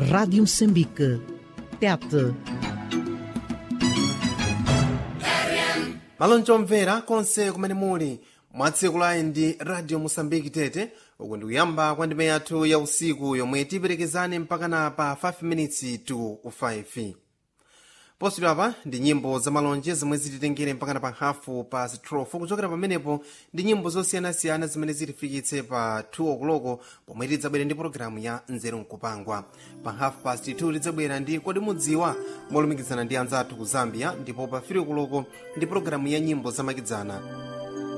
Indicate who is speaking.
Speaker 1: Rádio Moçambique. Tete.
Speaker 2: malonji omvera konse kumene muli mwatsiku layi ndi radio mosambiki tete uku ndikuyamba kwa ndime yathu ya usiku yomwe tiperekezane mpakana pa 5 minutes to 5 positidwa apa ndi nyimbo za malonje zomwe zititengere mpakana pa hafu pa 12 kuchokera pamenepo ndi nyimbo zosiyanasiyana zimene zitifikitse pa 2 okoloko pomwe tidzabwera ndi pologalamu ya nzeru nkupangwa pa hafu past 2 tidzabwera ndi kodi mudziwa molumikizana ndi anzathu ku zambia ndipo pa 3 okoloko ndi pologalamu ya nyimbo zamakedzana